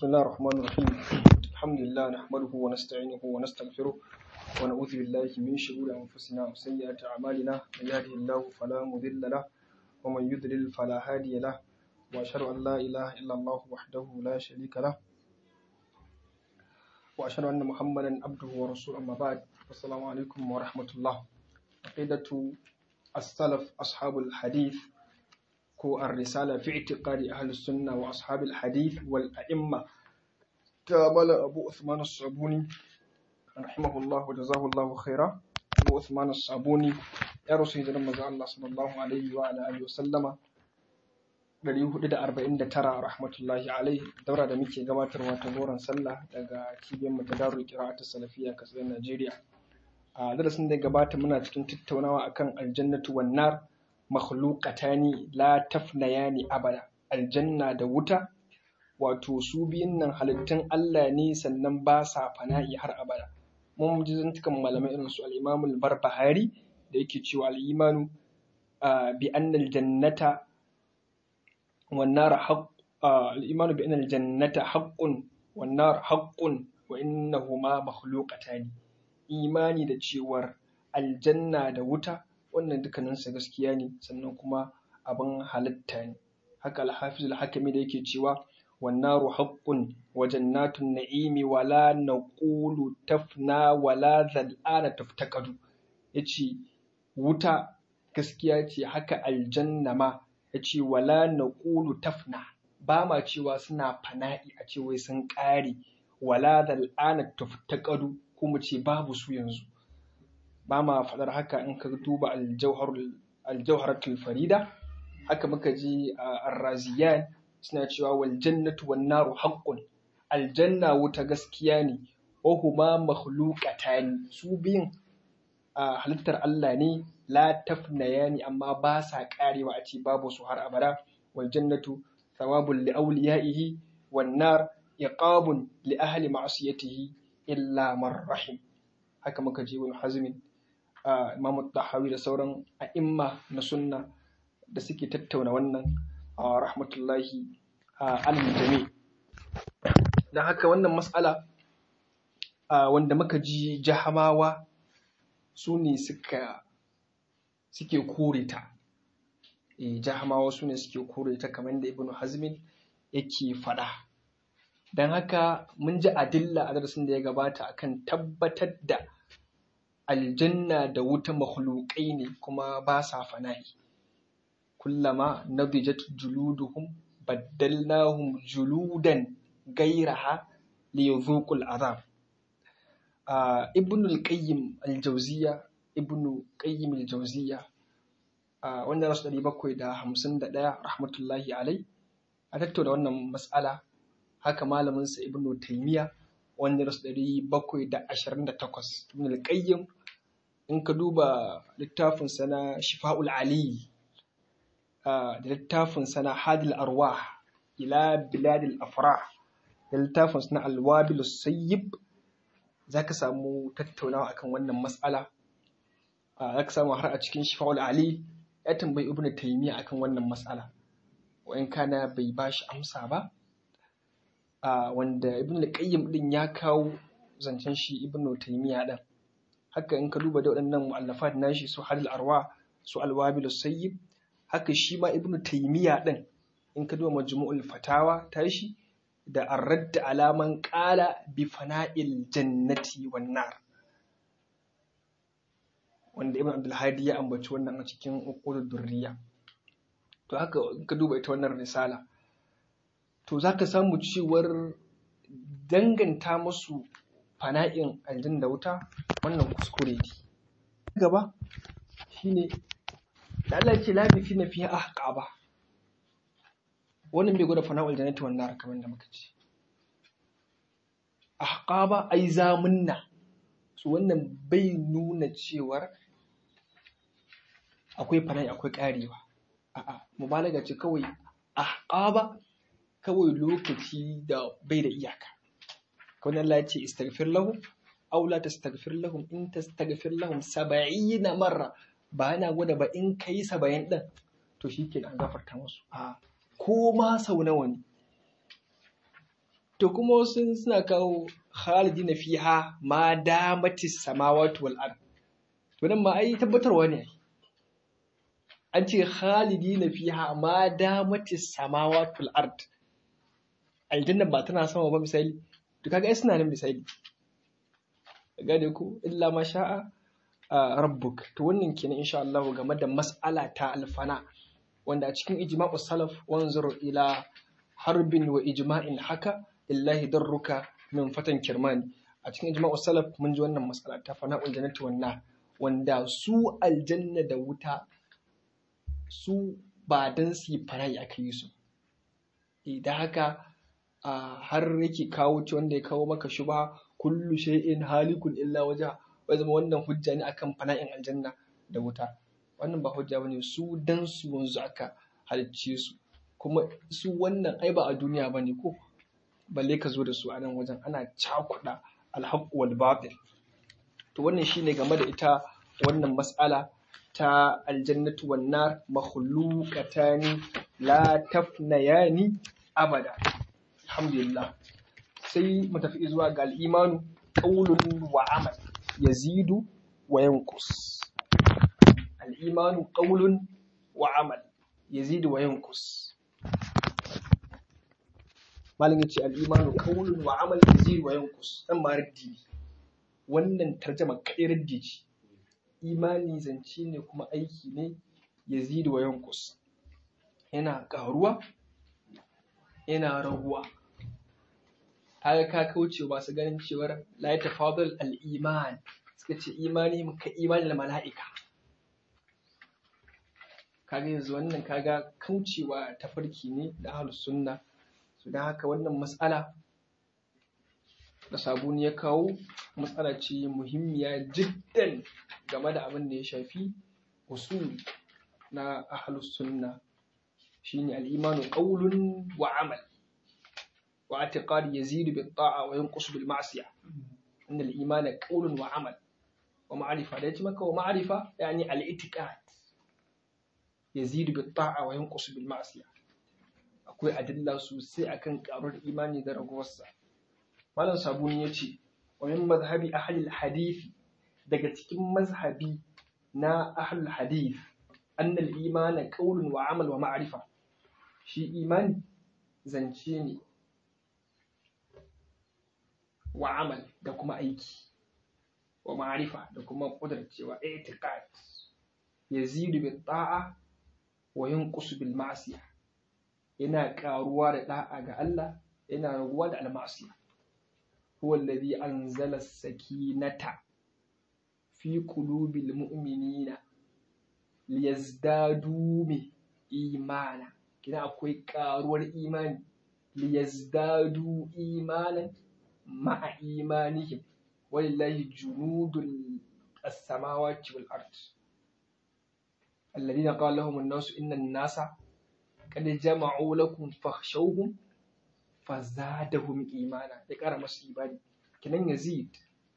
بسم الله الرحمن الرحيم الحمد لله نحمده ونستعينه ونستغفره ونعوذ بالله من شرور أنفسنا وسيئات أعمالنا من يهده الله فلا مضل له ومن يضلل فلا هادي له وأشهد أن لا إله إلا الله وحده لا شريك له وأشهد أن محمدا عبده ورسوله أما بعد السلام عليكم ورحمة الله عقيدة السلف أصحاب الحديث ko ar-risala fi i'tiqadi ahli sunna wa ashabil hadith wal a'imma ta mala abu usman as-sabuni rahimahullah wa jazahullahu khaira abu usman as-sabuni ya rasu hijiran manzo Allah sallallahu alaihi wa ala alihi wa sallama 449 rahmatullahi alaihi daura da muke gabatarwa ta goron sallah daga cibiyar mu ta darul qira'at salafiyya kasar Najeriya a darasin da gabata muna cikin tattaunawa akan aljannatu wan nar makhluqatani la tafnayani abada aljanna da wuta wato su biyun nan halittun Allah ne sannan ba sa fana'i har abada mun ji zantukan malamai irin su al-Imam al-Barbahari da yake cewa al-imanu bi anna al-jannata wan nar haqq al-imanu bi anna al-jannata haqqun wan nar haqqun wa innahuma makhluqatani imani da cewar aljanna da wuta wannan dukkaninsa gaskiya ne sannan kuma abin halitta ne haka alhafiz al-hakimi da yake cewa wannaru haqqun wa jannatun na'imi wala naqulu tafna wala zal'ana taftaqadu yace wuta gaskiya ce haka aljanna ma yace wala naqulu tafna ba ma cewa suna fana'i a ce wai sun ƙare wala zal'ana taftaqadu kuma ce babu su yanzu ba ma faɗar haka in ka duba aljauharatul farida haka muka ji a arraziyan suna cewa wal jannatu wan naru haqqun aljanna wuta gaskiya ne wa huma makhluqatani su biyun halittar Allah ne la tafnayani amma ba sa karewa a ce babu su har abada wal jannatu thawabun li awliyaihi wan nar iqabun li ahli ma'siyatihi illa man rahim haka muka ji wani hazmin Imam Tahawi da sauran a'imma na sunna da suke tattauna wannan rahmatullahi al-jami dan haka wannan mas'ala wanda muka ji jahamawa su ne suka suke kore ta eh jahamawa su ne suke kore ta kamar da Ibn Hazmin yake faɗa dan haka mun ji adilla a darasin da ya gabata akan tabbatar da aljanna da wuta makhluƙai ne kuma ba sa fana'i kullama nadijat juluduhum baddalnahum juludan gairaha liyadhuqul azab ibn al-qayyim al-jawziya ibn qayyim al-jawziya wanda rasu 751 rahmatullahi alai a tattauna wannan mas'ala haka malamin sa ibn taymiya wanda rasu 728 ibn al-qayyim in ka duba littafin sana shifa'ul ali da littafin sana hadil arwah ila biladil afrah da littafin sana alwabil sayyib za ka samu tattaunawa akan wannan matsala za ka samu har a cikin shifa'ul ali ya tambayi ibnu taymiya akan wannan matsala wa'in kana bai bashi amsa ba wanda ibnu al-qayyim din ya kawo zancen shi ibnu taymiya din haka in ka duba da waɗannan mu'allafat nashi su halil arwa su alwabil sayyib haka shi ma ibnu taymiya din in ka duba majmu'ul fatawa tashi da arradd alaman qala bi fana'il jannati wan nar wanda ibn abdul hadi ya ambaci wannan a cikin uqudud durriya to haka in ka duba ita wannan risala to zaka samu cewar danganta musu fana'in aljin da wuta wannan kuskure ne gaba shine da Allah ce labi fi na fiye ahqaba wannan bai gwada fana'ul jannati wan nar kamar da muka ce ahqaba ai zamunna su wannan bai nuna cewar akwai fana'i akwai karewa a'a mubalaga ce kawai ahqaba kawai lokaci da bai da iyaka kawai Allah ya ce istaghfir lahum aw la tastaghfir lahum in tastaghfir lahum 70 marra ba yana gwada ba in kai 70 din to shikenan an gafarta musu a ko ma sau nawa ne to kuma wasu suna kawo khalidina fiha ma damatis samawati wal ard to nan ma ai tabbatarwa ne an ce khalidina fiha ma damatis samawati wal ard aljanna ba tana sama ba misali to kaga ai suna nan misali gane ku illa ma sha'a rabbuk to wannan kenan insha Allah game da mas'ala ta alfana wanda a cikin ijma'u salaf wanzur ila harbin wa ijma'in haka lillahi darruka min fatan kirmani a cikin ijma'u salaf mun ji wannan mas'ala ta fana'ul jannati wan wanda su aljanna da wuta su ba dan su yi fara'i aka yi su idan haka har yake kawo ci wanda ya kawo maka shubha kullu shay'in halikun illa wajha wai zama wannan hujja ne akan fana'in aljanna da wuta wannan ba hujja bane su dan su wanzu aka halicce su kuma su wannan ai ba a duniya bane ko balle ka zo da su a nan wajen ana cakuɗa alhaq wal batil to wannan shine game da ita wannan mas'ala ta aljannatu wan nar makhluqatani la tafnayani abada alhamdulillah sai mu tafi zuwa ga al'imanu qaulun wa amal yazidu wa yanqus al'imanu qaulun wa amal yazidu wa yanqus malin yace al'imanu qaulun wa amal yazidu wa yanqus dan ma raddi wannan tarjama kai raddi ce imani zance ne kuma aiki ne yazidu wa yanqus yana karuwa yana raguwa kaga ka kauce ba su ganin cewar la ya tafadal al-iman suka ce imani ka imani da mala'ika kaga yanzu wannan kaga kaucewa tafarki ne da ahlus sunna su da haka wannan mas'ala da sabuni ya kawo matsala ce muhimmiya jiddan game da abin da ya shafi usul na ahlus sunna shine al-imanu qawlun wa amal wa i'tiqad yazidu bit ta'a wa yanqusu bil ma'siyah inna al-imana qawlun wa amal wa ma'rifa da yace maka wa ma'rifa yani al-i'tiqad yazidu bit ta'a wa yanqusu bil ma'siyah akwai adilla sosai akan karuwar imani da raguwarsa malam sabuni yace wa min madhhabi ahli al-hadith daga cikin mazhabi na ahli al-hadith anna al-imana qawlun wa amal wa ma'rifa shi imani zance ne wa amal da kuma aiki wa ma'rifa da kuma kudurcewa i'tiqad yazidu bit ta'a wa yanqusu bil ma'siyah yana karuwa da da'a ga Allah yana raguwa da al-ma'siyah huwa alladhi anzala as-sakinata fi qulubil mu'minina liyazdadu bi imana kina akwai karuwar imani liyazdadu imanan ma'a imanihim walillahi junudul as-samawati wal ard alladhina qala lahum an-nasu inna an-nasa qad jama'u lakum fakhshawhum fazadahum imana ya kara masu imani kinan yazid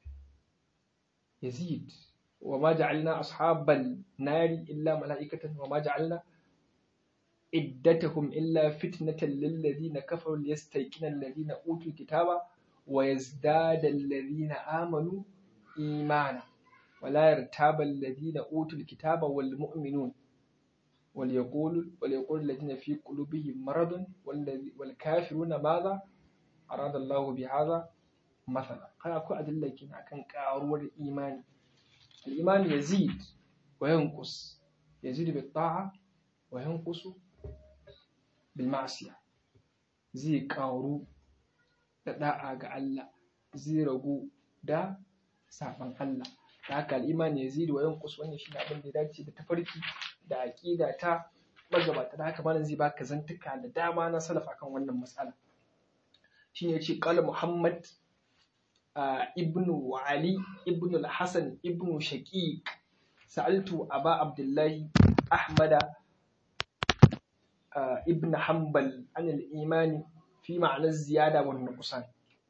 yazid وما جعلنا أصحاب النار إلا ملائكة وما جعلنا عدتهم إلا فتنة للذين كفروا ليستيقن الذين أوتوا الكتاب ويزداد الذين آمنوا إيمانا ولا يرتاب الذين أوتوا الكتاب والمؤمنون وليقول وليقول الذين في قلوبهم مرض والكافرون ماذا أراد الله بهذا مثلا قال أكو أدلة كنا كان كارور إيماني الإيمان يزيد وينقص يزيد بالطاعة وينقص بالمعصية زي كاورو da da'a ga Allah zai ragu da saban Allah da haka al'imani ya zidu wa yankus wannan shi abin da ya dace da tafarki da aƙida ta magabata da haka malam zai baka zantuka da dama na salaf akan wannan matsala shine ya ce qala muhammad ibnu Ali ibnu al-Hasan ibnu Shaqiq sa'altu Aba Abdullahi Ahmad ibn Hanbal an al-iman fi ma'na az-ziyada wan nuqsan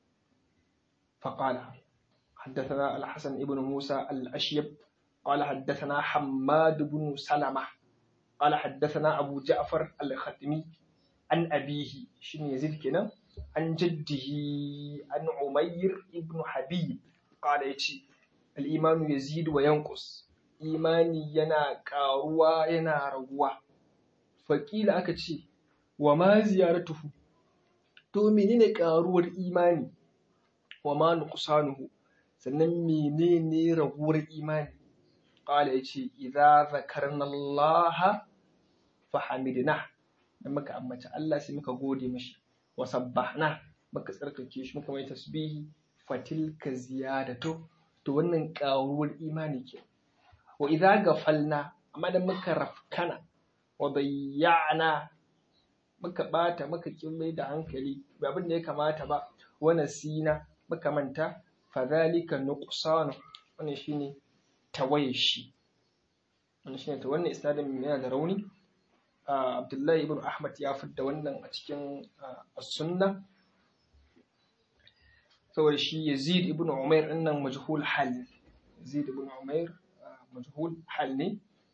فقال حدثنا الحسن ابن موسى الأشيب قال حدثنا حماد بن سلمة قال حدثنا أبو جعفر الختمي عن أبيه شنو يزيد كنا عن جده عن عمير ابن حبيب قال يتي الإيمان يزيد وينقص إيماني ينا كاروا ينا رغوا فقيل أكتي وما زيارته to menene karuwar imani wa ma nuqsanuhu sannan menene raguwar imani qala yace idza zakarna Allah fa hamidna dan muka ambaci Allah sai muka gode mishi wa sabbahna muka tsarkake shi muka mai tasbihi fatilka ziyadatu to wannan karuwar imani ke wa idza gafalna amma dan muka rafkana wa bayyana muka bata muka kin da hankali ba abin da ya kamata ba wa nasina muka manta fadhalika nuqsanu wannan shine tawaye shi wannan shine ta wannan isnadin yana da rauni Abdullahi ibn Ahmad ya fidda wannan a cikin as-sunna saboda shi Yazid ibn Umair din nan majhul hal Yazid ibn Umair majhul hal ne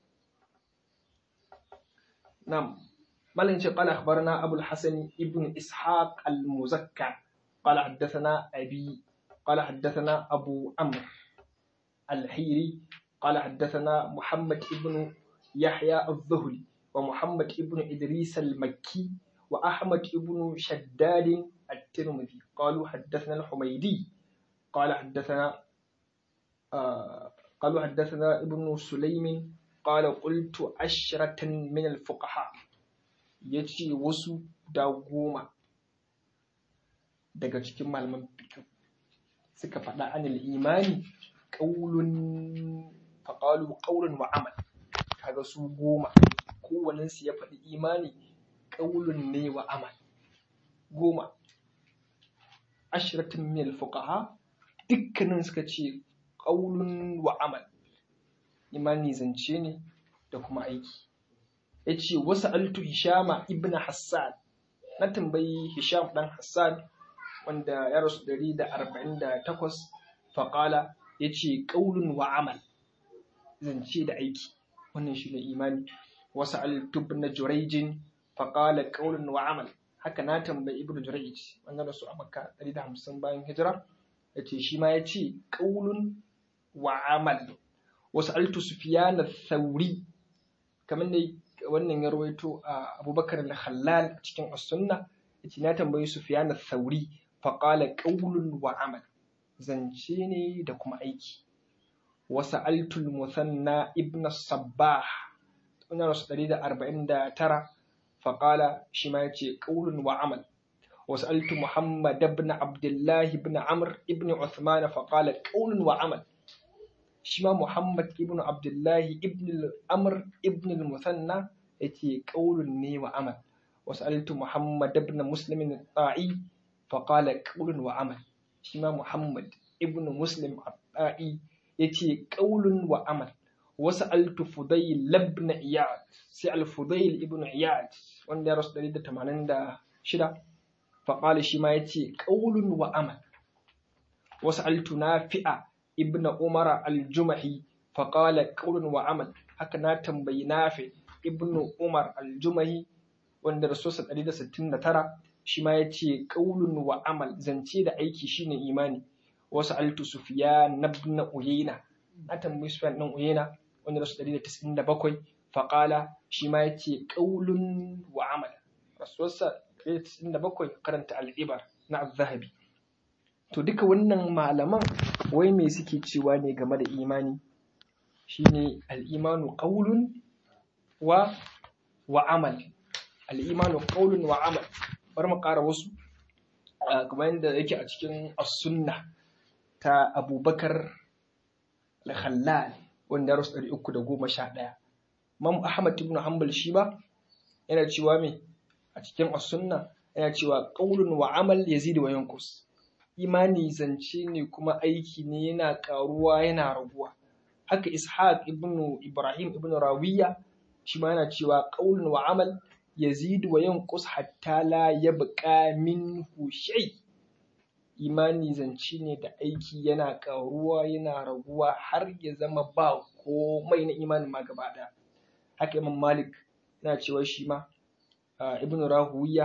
nam مالن قال أخبرنا أبو الحسن ابن إسحاق المزكى قال حدثنا أبي قال حدثنا أبو عمرو الحيري قال حدثنا محمد ابن يحيى الظهري ومحمد ابن إدريس المكي وأحمد ابن شداد الترمذي قالوا حدثنا الحميدي قال حدثنا آه قالوا حدثنا ابن سليم قال قلت عشرة من الفقهاء يجي وسو دا goma daga cikin malaman fiqh suka faɗa anil imani qaulun faqalu qaulun wa amal kaga su goma kowannen su ya faɗi imani qaulun ne wa amal goma ashratin min al-fuqaha dukkanin suka ce qaulun wa amal imani zance ne da kuma aiki yace wasu altu hishama ibn hassan na tambayi hisham dan hassan wanda ya rasu 148 faƙala ya ce ƙaunin wa amal zance da aiki wannan shi ne imani wasu altub na jurejin faƙala ƙaunin wa amal haka na tambayi ibn jurej wanda rasu a makka 150 bayan hijira ya ce shi ma ya ce ƙaunin wa amal wasu altu sufiya na sauri kamar da wannan ya rawaito a abubakar al-khallal cikin as-sunna ya ce na tambayi sufiya na sauri faƙala ƙaulun wa amal zance ne da kuma aiki wasu altul musanna ibn sabbah tunar rasu ɗari da arba'in da tara faƙala shi ma ya ce ƙaulun wa amal wasu altu muhammad ibn abdullah ibn amr ibn uthman faƙala ƙaulun wa amal shi ma muhammad ibn abdullah ibn amr ibn musanna ya ce ƙaulun ne wa amal wasu altu muhammad ibn muslimin ta'i faƙala ƙaulun wa amal shi ma Muhammad ibn Muslim Abda'i ya ce ƙaulun wa amal wasu altu Fudayl labna Iyad sai al-Fudayl ibn Iyad wanda ya rasu 186 faƙala shi ma ya ce ƙaulun wa amal wasu altu Nafi'a ibn Umar al-Jumahi faƙala ƙaulun wa amal haka na tambayi Nafi ibn Umar al-Jumahi wanda rasuwarsa 169 shi ma ya ce ƙaulun wa amal zance da aiki shine imani wasu altu sufiya na na uyena na tambayi sufiyan ɗan uyena wanda rasu ɗari da tis'in da bakwai faƙala shi ma ya ce ƙaulun wa amal rasuwarsa ɗari da tis'in da bakwai karanta al'ibar na zahabi to duka wannan malaman wai me suke cewa ne game da imani shine al'imanu ƙaulun wa wa amal al'imanu ƙaulun wa amal bari mu ƙara wasu kamar yadda yake a cikin as-sunna ta abubakar al-khallal wanda ya rasu ɗari uku da goma sha ɗaya Imam Ahmad ibn Hanbal shi ba yana cewa me a cikin as-sunna yana cewa qaulun wa amal yazid wa yanqus imani zance ne kuma aiki ne yana karuwa yana raguwa haka Ishaq ibn Ibrahim ibn Rawiya shi ma yana cewa qaulun wa amal yazidu wa yanqus hatta la yabqa minhu shay imani zance ne da aiki yana karuwa yana raguwa har ya zama ba komai na imanin ma gaba daya haka imam malik yana cewa shi ma ibn rahuwiya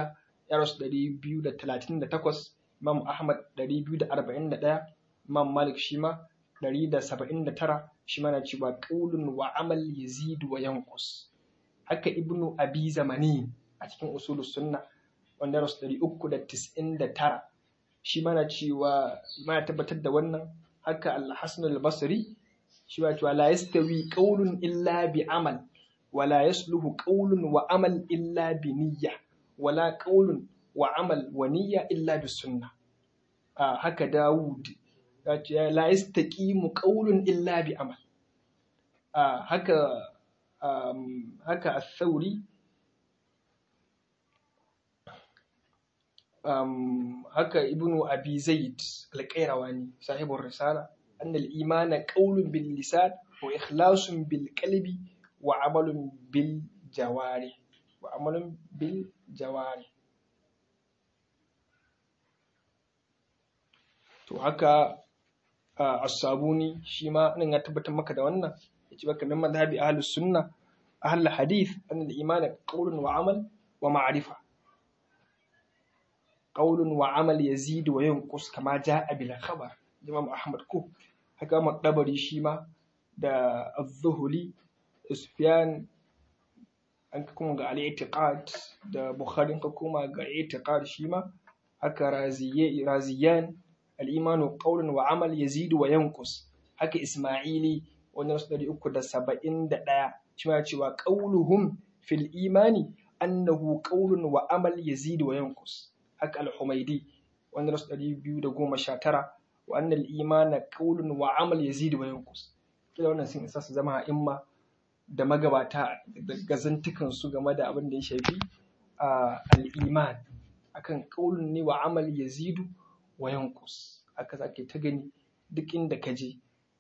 ya rasu 238 imam ahmad 241 imam malik shi ma 179 shi ma na cewa qaulun wa amal yazidu wa yanqus haka ibnu abi zamani a cikin usulus sunna wanda rasu 399 shi ma na cewa ma tabbatar da wannan haka al-hasan al-basri shi ma cewa la yastawi qaulun illa bi amal wala yasluhu qaulun wa amal illa bi niyya wala qaulun wa amal wa niyya illa bi sunna haka dawud ya ce la yastaqimu qaulun illa bi amal haka haka as-sauri haka ibnu abi zaid al-qayrawani sahibur risala أن الإيمان قول باللسان وإخلاص بالقلب وعمل بالجوارح وعمل بالجوارح to haka as-sabuni shi ma nan ya tabbatar maka da wannan yace baka min madhhabi ahlus sunna ahlul hadith an al-iman qawlun wa amal wa ma'rifa qawlun wa amal yazid wa yanqus kama jaa bil khabar imam ahmad ko haka makdabari shi ma da az-zuhuli sufyan an ka kuma ga al-i'tiqad da bukhari ka kuma ga i'tiqad shi ma haka raziye raziyan al-imanu qawlun wa amal yazidu wa yanqus haka isma'ili wannan rasu 371 shi ma cewa qawluhum fil imani annahu qawlun wa amal yazidu wa yanqus haka al-humaydi wannan rasu 219 wa annal imana qawlun wa amal yazidu wa yanqus kila wannan sun isa su zama imma da magabata da gazantukan su game da abin da ya shafi al-iman akan qawlun ne wa amal yazidu wa yanqus haka zake ta gani duk inda ka je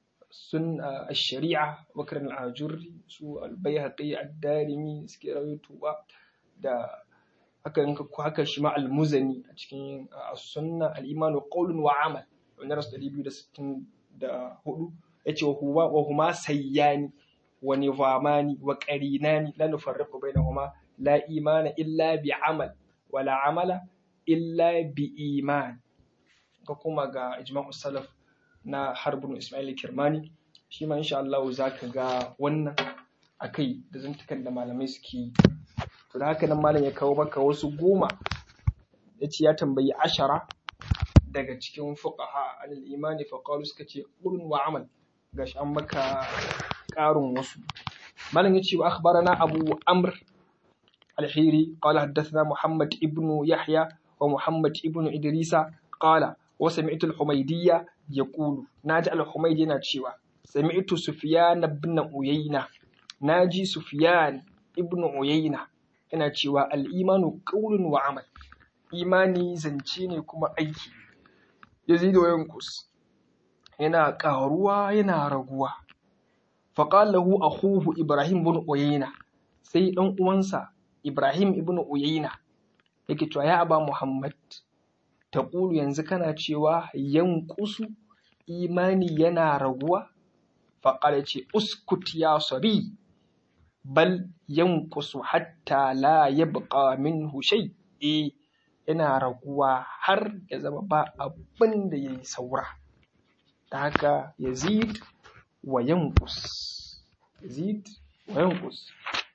sun ash-shari'a bakar al-ajurri su al-bayhaqi ad-darimi suke rawaitowa da haka haka shi ma al-muzani a cikin as-sunna al-imanu qawlun wa amal wani rasu ɗari biyu da sittin da hudu ya ce wa huma sayyani wa nizamani wa qarinani la nufarriqu bainahuma la imana illa bi amal wa la amala illa bi iman ka kuma ga ijma'u salaf na harbin ismail kirmani shi ma insha Allah zaka ga wannan akai da zantukan da malamai suke yi to da haka nan malam ya kawo maka wasu goma yace ya tambayi ashara daga cikin fuqaha al imani fa qalu suka ce qulun wa amal gashi an maka ƙarin wasu malam yace wa akhbarana abu amr al-hiri qala haddathana muhammad ibnu yahya wa muhammad ibnu idrisa qala wa sami'tu al-humaydiyya yaqulu naji al-humaydi yana cewa sami'tu sufyan ibn uyayna naji sufyan ibn uyayna yana cewa al-imanu qawlun wa amal imani zance ne kuma aiki yazidu wa yankus yana ƙaruwa yana raguwa faqala lahu akhuhu ibrahim ibn uyayna sai dan uwansa ibrahim ibn uyayna yake cewa ya aba muhammad taqulu yanzu kana cewa yankusu imani yana raguwa faqala ce uskut ya sabi bal yankusu hatta la yabqa minhu shay eh yana raguwa har ya zama ba abin da ya yi saura ta haka yazid wa yankus yazid wa yankus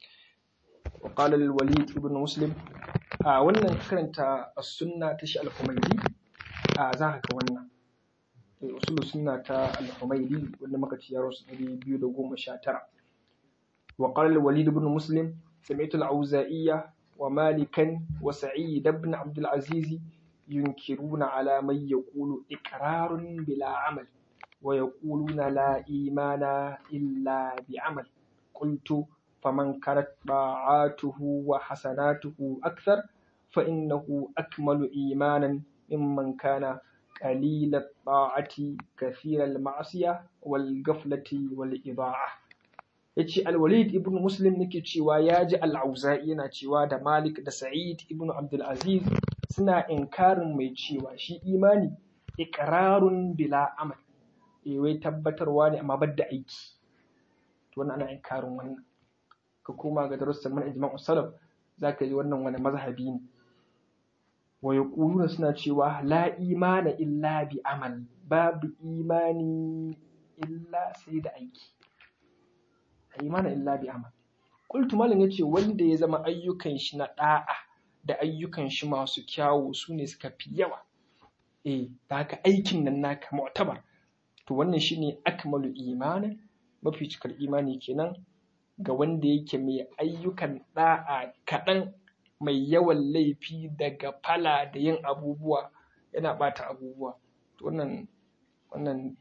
wa qala al-walid ibn muslim a wannan karanta as-sunna ta shi al-humaydi a za ka ga wannan usul sunna ta al-humaydi wanda muka ci yaro 219 wa qala al-walid ibn muslim sami'tu al-auza'iyya ومالكا وسعيد بن عبد العزيز ينكرون على من يقول إقرار بلا عمل ويقولون لا إيمان إلا بعمل قلت فمن كانت طاعاته وحسناته أكثر فإنه أكمل إيمانا ممن كان قليل الطاعة كثير المعصية والغفلة والإضاعة yace al-Walid ibn Muslim nake cewa ya ji al-Auza'i yana cewa da Malik da Sa'id ibn Abdul Aziz suna inkarin mai cewa shi imani iqrarun bila amal eh wai tabbatarwa ne amma da aiki to wannan ana inkarin wannan ka koma ga darussan man ijma'u salaf zaka ji wannan wani mazhabi ne wa yaquluna suna cewa la imana illa bi amal babu imani illa sai da aiki la imana illa bi amal qultu malam yace wanda ya zama ayyukan shi na da'a da ayyukan shi masu kyawu su ne suka fi yawa eh da haka aikin nan naka mu'tabar to wannan shine akmalu imanin mafi cikar imani kenan ga wanda yake mai ayyukan da'a kaɗan mai yawan laifi daga fala da yin abubuwa yana ɓata abubuwa to wannan wannan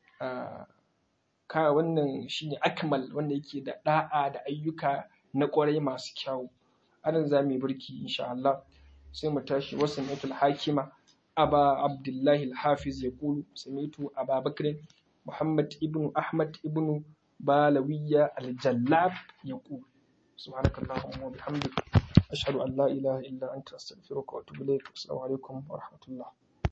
ka wannan shine akmal wanda yake da da'a da ayyuka na ƙwarai masu kyawu anan za mu yi birki insha Allah sai mu tashi wasan hakima أبا عبد الله الحافظ يقول سمعت أبا بكر محمد ابن أحمد ابن بالوية الجلاب يقول سبحانك اللهم وبحمدك أشهد أن لا إله إلا أنت أستغفرك وأتوب إليك السلام عليكم ورحمة الله